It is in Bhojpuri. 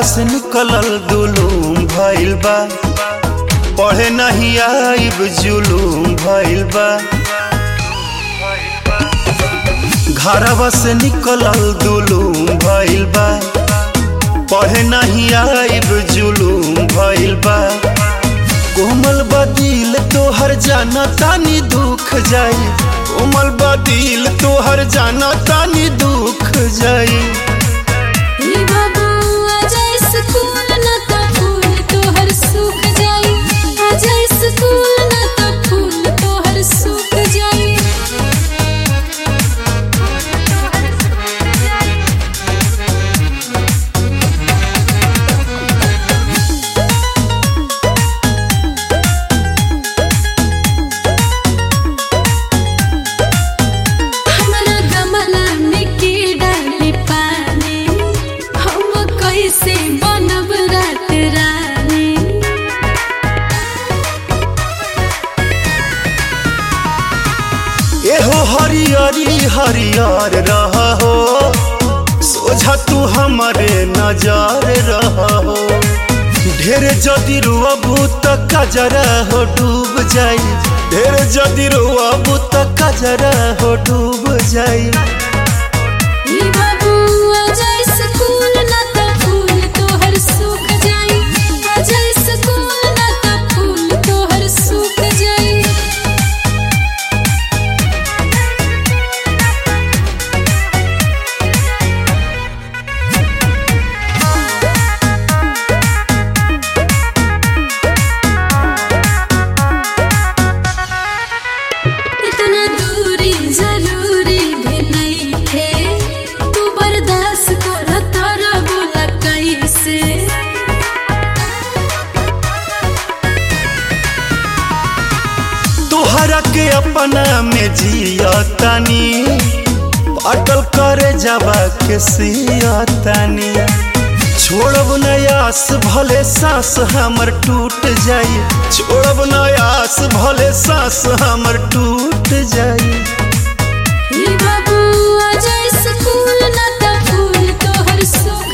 घरवा से निकलल दुलूम भइल बा पढ़े नहीं आइब जुलूम भइल बा घरवा से निकलल दुलूम भइल बा पढ़े नहीं आइब जुलूम भइल बा कोमल बदिल तोहर जाना तानी दुख जाई कोमल बदिल तोहर जाना तानी दुख जाई ई बाबू आजा स्कूल ना त फूल तोहर सूख जाई आजा स्कूल ना त फूल तोहर सूख जाई हमरा गमला में के डाली पानी हम कैसे बनब रात रानी एहो हरियरी हरियर रह हो सोझा तू हमारे नजर रह हो ढेर जदि रुअबू त कजरा हो डूब जाई ढेर जदि रुअबू त कजरा हो डूब जाई ई बाबू आजा स्कूल ना त फूल तोहर सूख जाई आजा स्कूल ना त फूल तोहर सूख जाई इतना दूरी जरूरी भी नहीं थे तू बर्दाश्त कर तारा बोला कैसे तोहरा के अपना में जियतानी अटल करे जावा के सियतानी छोड़ब नयास भले सांस हमर टूट जाई छोड़ब नयास भले सांस हमर टूट जाई ई बाबू आजा स्कूल ना त फूल तोहर सूख